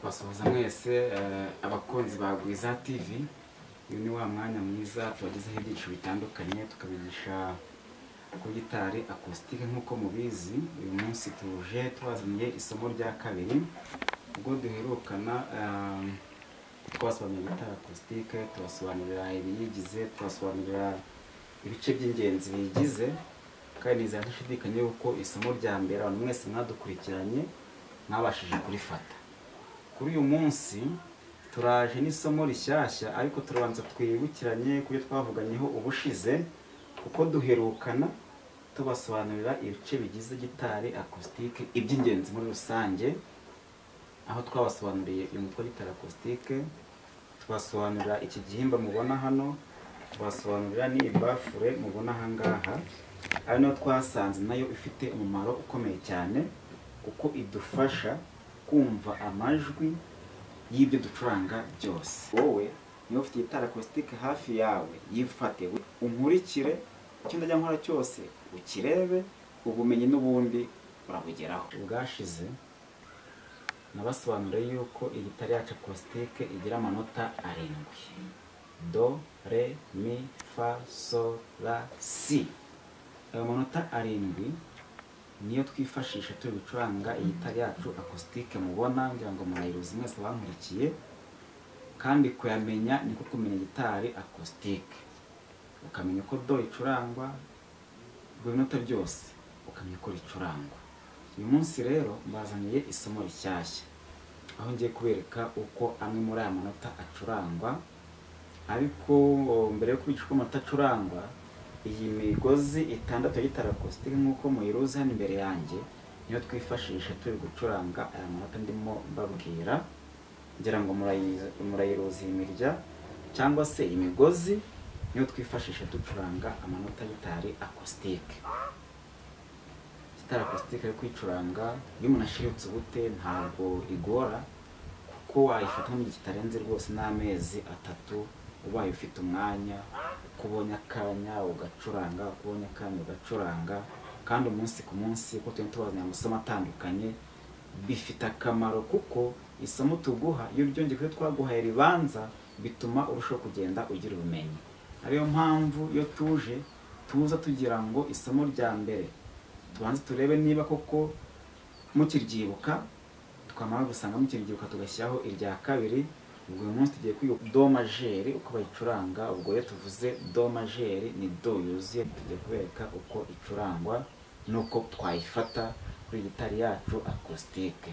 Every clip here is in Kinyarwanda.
kubasuhuza mwese eh, abakunzi ba gwiza tv uyu ni wa mwanya mwiza tubagezeho ibyinshi bitandukanye tukabigisha kuri gitari akusitike nk'uko mubizi uyu munsi tuje tubazaniye isomo rya kabiri ubwo duherukana eh, twasobanurira gitari akusitike tubasobanurira ibiyigize tubasobanurira ibice by'ingenzi biyigize kandi nizera ntashidikanya yuko isomo rya mbere abantu mwese mwadukurikiranye mwabashije kurifata kuri uyu munsi turaje n'isomo rishyashya ariko turabanza twibukiranye ku byo twavuganyeho ubushize kuko duherukana tubasobanurira ibice bigize gitari akusitike iby'ingenzi muri rusange aho twabasobanuriye uyu mutwe wa gitari akusitike tubasobanurira iki gihimba mubona hano tubasobanurira ni ibafure mubona aha ngaha ari nayo twasanze nayo ifite umumaro ukomeye cyane kuko idufasha kumva amajwi y'ibyo ducuranga byose wowe niba ufite gitari akusitike hafi yawe yifate unkurikire icyo ndajya nkora cyose ukirebe ubumenyi n'ubundi urabugeraho ubwashize nabasobanuriye yuko iyi gitari yacu akusitike igira amanota arindwi do re mi fa so la si ayo manota arindwi niyo twifashisha turi gucuranga iyi gitari yacu akusitike mubona ngira ngo murayiruzi mwese bankurikiye kandi kuyamenya niko kumenya gitari akusitike ukamenya uko do icurangwa buri binota byose ukamenya uko ricurangwa uyu munsi rero mbazaniye isomo rishyashya aho ngiye kubereka uko amwe muri aya manota acurangwa ariko o, mbere yo kubigisha uko amata acurangwa iyi migozi itandatu ya gitari akusitike nk'uko muyiruzi hano imbere yanjye niyo twifashisha turi gucuranga aya manota ndimo mbabwira ngira ngo murayi- murayiruzi imirya cyangwa se iyi migozi niyo twifashisha ducuranga amanota y'itari akusitike gitari akusitike yo kwicuranga iyo umuntu ashiritse ubute ntabwo igora kuko wayifata mu gihe kitarenze rwose n'amezi atatu ubaye ufite umwanya uko ubonye akanya ugacuranga uko ubonye akanya ugacuranga kandi umunsi ku munsi uko tugenda tubazanira amasomo atandukanye bifite akamaro kuko isomo tuguha iyo byongeye kubyo twaguhaye ribanza bituma urushaho kugenda ugira ubumenyi ariyo mpamvu iyo tuje tuza tugira ngo isomo rya mbere tubanze turebe niba koko mukiryibuka twamara gusanga mukiryibuka tugashyiraho irya kabiri ubwo uyu munsi tugiye kwiga do majeri uko bayicuranga ubwo rero tuvuze do majeri ni do yuzuye tugiye kubereka uko icurangwa n'uko twayifata kuri gitari yacu akusitike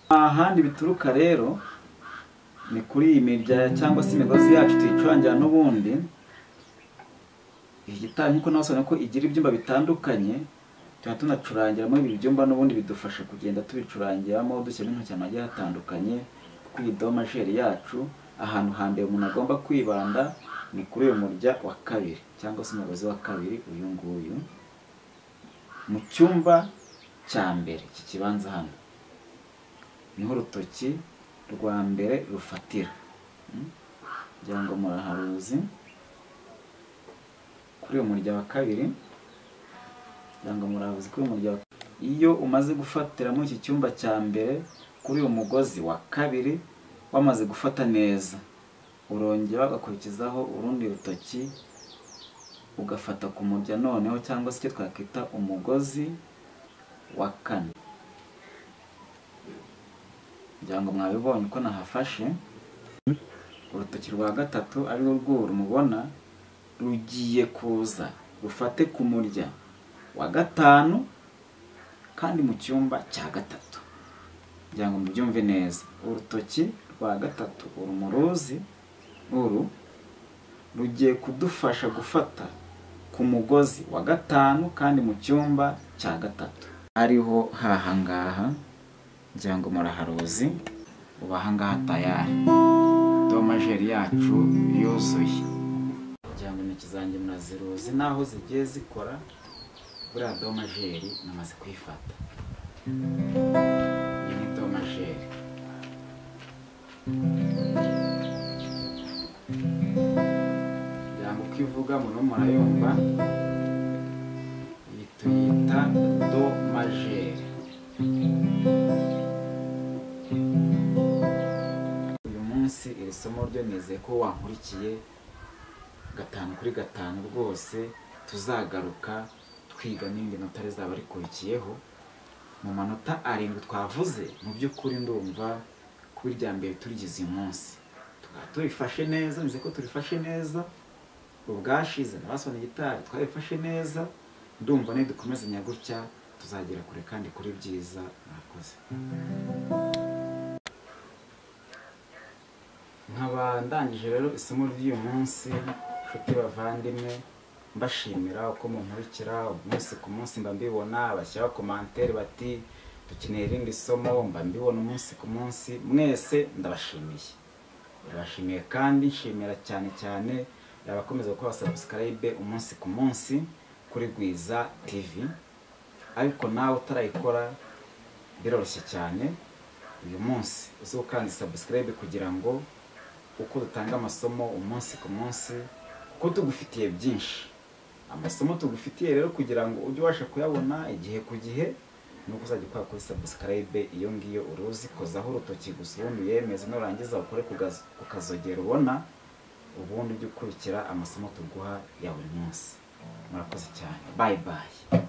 ahandi bituruka rero ni kuri iyi mirya cyangwa se imigozi yacu tuyicurangira n'ubundi iyi gitari nk'uko nabasobanura ko igira ibyumba bitandukanye tuba tunacurangiramo ibi byumba n'ubundi bidufasha kugenda tubicurangiramo dushyiramo intoki ahantu hagiye hatandukanye kuko iyi domajeri yacu ahantu hambere umuntu agomba kwibanda ni kuri uyu murya wa kabiri cyangwa se umugozi wa kabiri uyu nguyu mu cyumba cya mbere iki kibanza hano niho urutoki rwa mbere rufatira Mm? ngira ngo muraharuzi kuri uyu murya wa kabiri kugira ngo murabuze kuri uyu murya wa iyo umaze gufatira muri iki cyumba cya mbere kuri uyu mugozi wa kabiri wamaze gufata neza urongera ugakurikizaho urundi rutoki ugafata ku murya noneho cyangwa se icyo twakwita umugozi wa kane kugira ngo mwabibonye uko nahafashe urutoki rwa gatatu ari rwo rw'uru mubona rugiye kuza rufate ku murya wa gatanu kandi mu cyumba cya gatatu kugira ngo mubyumve neza urutoki rwa gatatu uru muruzi uru rugiye kudufasha gufata ku mugozi wa gatanu kandi mu cyumba cya gatatu ariho hahangaha ngira ngo muraharuzi ubu ahangaha tayari do majeri yacu yuzuye kugira ngo intoki zanjye muraziruzi n'aho zigiye zikora buriya domajeri namaze kuyifata iyi ni domajeri kugira ngo uko ivuga mu murayumva iyi tuyita domajeri iri somo ryo nizeye ko wankurikiye gatanu kuri gatanu rwose tuzagaruka twiga n'indi nota rizaba rikurikiyeho mu manota arindwi twavuze mu by'ukuri ndumva kuba irya mbere turigize uyu munsi tukaba tubifashe neza nizeye ko turifashe neza ubwashize nabasona gitari twabifashe neza ndumva nidukomezanya gutya tuzagera kure kandi kuri byiza mwakoze nkaba ndangije rero isomo ry'uyu munsi nshuti bavandimwe mbashimira uko munkurikira umunsi ku munsi mba mbibona bashyiraho komantere bati dukeneye irindi somo mba mbibona umunsi ku munsi mwese ndabashimiye ndabashimiye kandi nshimira cyane cyane abakomeza gukora sabusikarayibe umunsi ku munsi kuri Gwiza TV ariko nawe utarayikora biroroshye cyane uyu munsi uzi ukanze sabusikarayibe kugira ngo uko dutanga amasomo umunsi ku munsi kuko tugufitiye byinshi amasomo tugufitiye rero kugira ngo ujye ubasha kuyabona igihe ku gihe nuko uzajya ukora kuri sabusikarayibe iyo ngiyo uruzi kozaho urutoki gusa ubundi uyemeze nurangiza ukore ku gaz- ku kazogera ubona ubundi ujye ukurikira amasomo tuguha ya buri munsi murakoze cyane bayi bayi